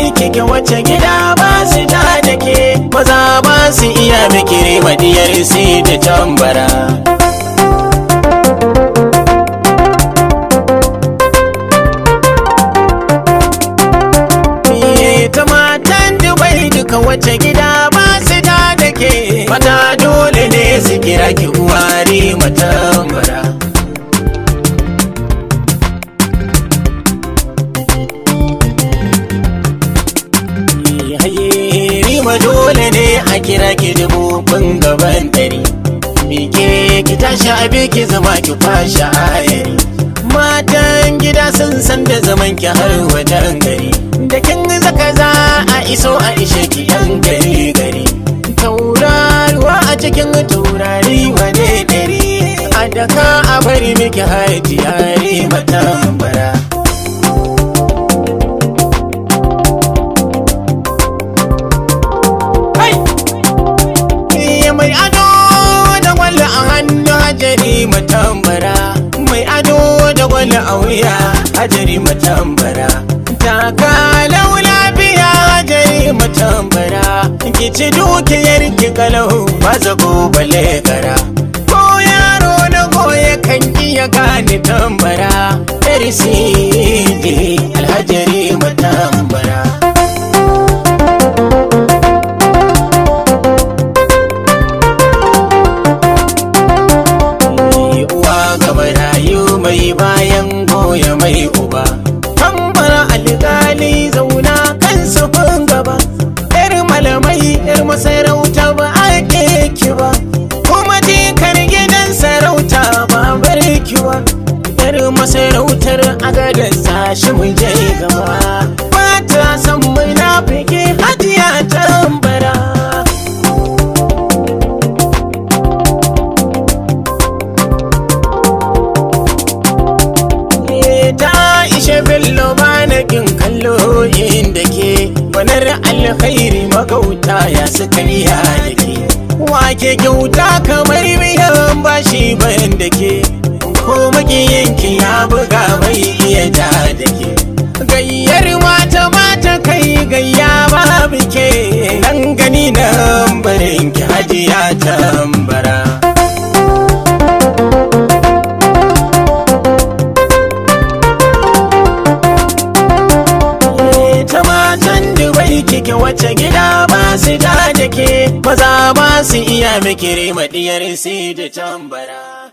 dubai kike wace gida ba su ta da ke maza ba su iya mikiri madiyar sai da tambara ta matan dubai duka wace gida ba su ta da ke mata dole ne su kira ki uwari matambara Rima dole ne a kira ki dububin gaban dari Mike ki tashi abi ki zama ki kwashe ayari Matan gida sun san da zaman ki har wajen gari Da kin zaka za a iso a ishe ki yan gari gari Tauraruwa a cikin taurari wane dari A daka a bari miki haiti yare matambara mai ado da gwalla a hannu hajari matambara mai ado da gwalla a wuya hajari matambara taka lau lafiya hajari matambara ki ci dukiyar ki kalau maza bale gara ko yaro na goye kan iya gane tambara Erisidi alhajari matambara mai bayan goya mai uba tambara alƙali zauna kan sufin gaba yar malamai yar masarauta ba ake ki ba kuma jikar gidan sarauta ba barki ba yar masarautar agadar sashi mu je gaba ba ta san munafiki hajiya tambara ta ishe bello banakin kallo inda ke wanar alkhairi magauta ya suka iya da ke wake kyauta kamar biyan bashi bayan da ke ko makiyanki ya buga mai iya ja da ke gayyar mata mata kai gayya babu ke nan gani nan barin ki hajiya tambara kike wace gida ba su da ke maza ba su iya mikiri madiyar sai da tambara